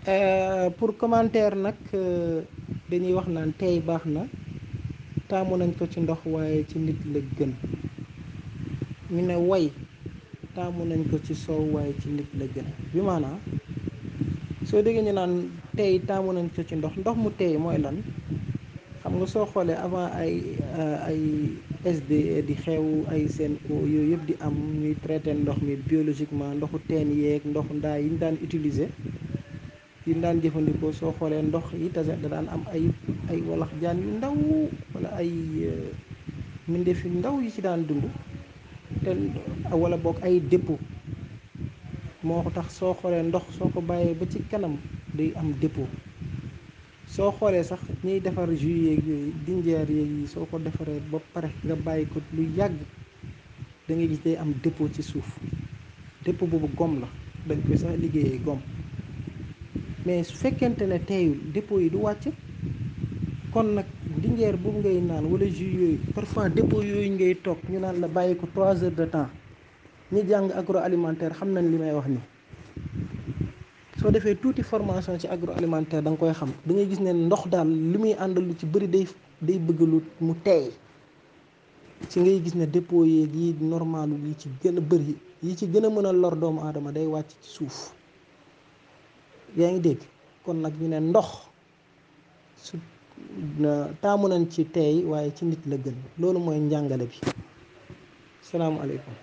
pour commentaire nag dañuy wax naan tey baax na taamu nañ ko ci ndox waaye ci nit la gën ñu ne woy taamu nañ ko ci soow waaye ci nit la gën bi maanaam soo déggee ñu naan tey taamu nañ ko ci ndox ndox mu tey mooy lan xam nga soo xoolee avant ay ay SDE di xew ay seen yooyu yëpp di am ñuy traité ndox mi biologiquement ndoxu teen yeeg ndoxu ndaa yi ñu daan utiliser yi ñu daan jëfandikoo soo xoolee ndox yi tase da daan am ay ay walax jaan yu ndaw wala ay mbindeef yu ndaw yi ci daan dund te wala boog ay dépôt moo tax soo xoolee ndox soo ko bàyyee ba ci kanam day am dépôt soo xoolee sax ñuy defar jus yeeg yooyu dinjeer yeeg yi soo ko defaree ba pare nga bàyyi ko lu yàgg da ngay gis day am dépôt ci suuf dépôt boobu gom la dañ koy sax liggéeyee gom mais su fekkente ne teeyul dépôt yi du wàcc kon nag dinjeer boobu ngay naan wala jus yooyu parfois dépôt yooyu ngay toog ñu naan la bàyyi ko trois heures de temps ñi jàng agroalimentaire xam nañ li may wax ni soo defee tuuti formation ci agroalimentaire da nga koy xam da ngay gis ne ndox daal li muy àndal lu ci bëri day day bëgg lu mu teey ci ngay gis ne dépôt yeeg yi normal yi ci gën a bëri yi ci gën a mën a lor doomu aadama day wàcc ci suuf yaa ngi dégg kon nag ñu ne ndox su taamu nañ ci teey waaye ci nit la gën loolu mooy njàngale bi salaamaaleykum